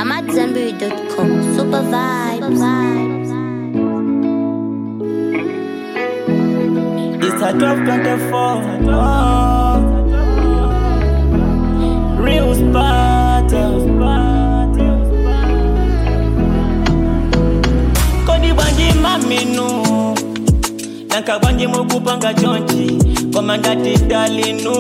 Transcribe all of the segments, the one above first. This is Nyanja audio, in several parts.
I'm at Zenberry.com. Super vibes. It's a 1224. Oh. Real Sparta. Kodi banji maminu Nanka banji mukupanga chonchi Komandati dalinu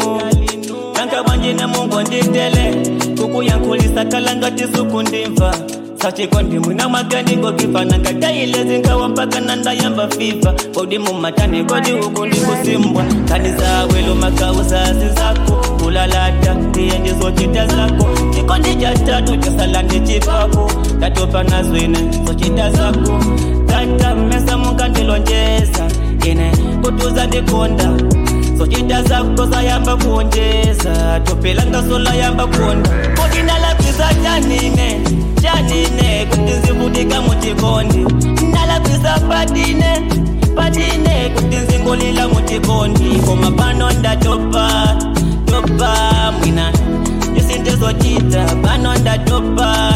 Nanka banji na mungu nditele Kuku yankulisa kalangati suku ndimva sachikondi mwina magani gokifa nangadaile zingawa mpaka nandayamba fifa kodi mumatani kodi huku ndikusimbwa kani zawelo makauzazi zako kulalata ndiye ndizochita zako chikondi cha tatu chasala ndi chipako tatopa nazwine zochita zako tata mesa mukandilonjeza ine kutuza ndikonda zochita zako zayamba kuonjeza topelanga sola yamba kuonda kodi nalapisa chanine chanine kuti nzivutika muchikondi ndalapisa patine patine kuti nzingolila muchikondi koma pano ndatopa topa mwina isindizochita pano ndatopa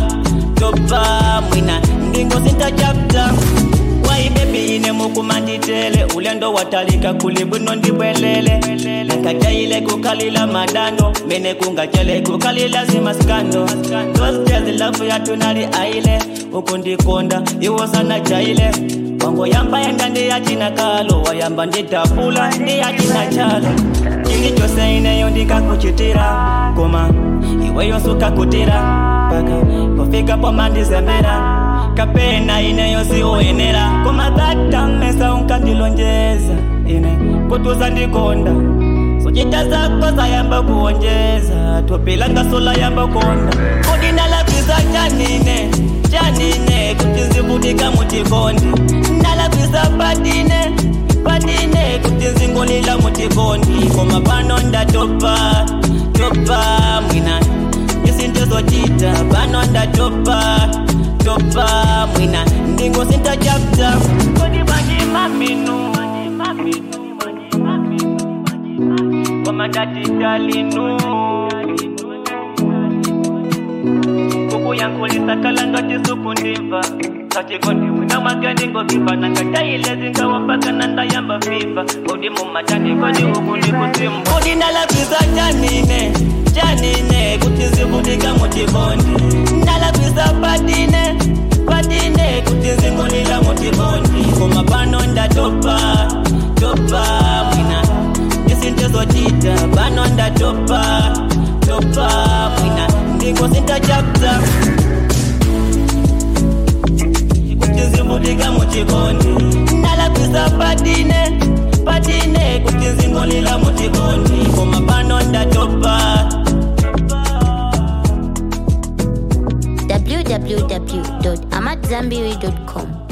topa mwina ndingosinta chapta wai bebi ine mukumanditele ulendo watalika kuli bwino ndibwelele nakataile kukalila madando mene kungachele kukalila zimaskando tozitezilafu yatunali aile ukundikonda iwosana chaile wango yamba yenda ndiyachina kalo wayamba nditapula ndiyachina chalo chili chose ineyo ndikakuchitira koma iweyo sukakutira paka kufika pomandizembera kapena ineyo siwoyenera koma dhatamesa unkandilonjeza ine kutuza ndikonda sochita zako zayamba kuonjeza topilanga sola yamba konda kodi ndalapisa chanine chanine kuti nzivutika muchikondi ndalapisa patine patine kuti nzingolila muchikondi koma pano ndatopa topa mwina isindizochita pano ndatopa topa mwina ndingosinta chapta kodi banji maminu komandatidalinu kuku yankulisa kalangati suku ndimva sachikondi mwina magani ngokifa nangataile zingawa mpaka nandayamba fifa kodi mumatani kodi huku ndikusimba kodi ndalapisa chanine chanine kuti zivutika muchikondi ndalapisa patine patine kuti zingolila muchikondi koma pano ndatopa topa mwina isindizochita pano ndatopa topa mwina ndingosinta chapta kuti zivutika muchikondi ndalapisa patine patine kuti zingolila muchikondi koma pano ndatopa www.amatzambiri.com.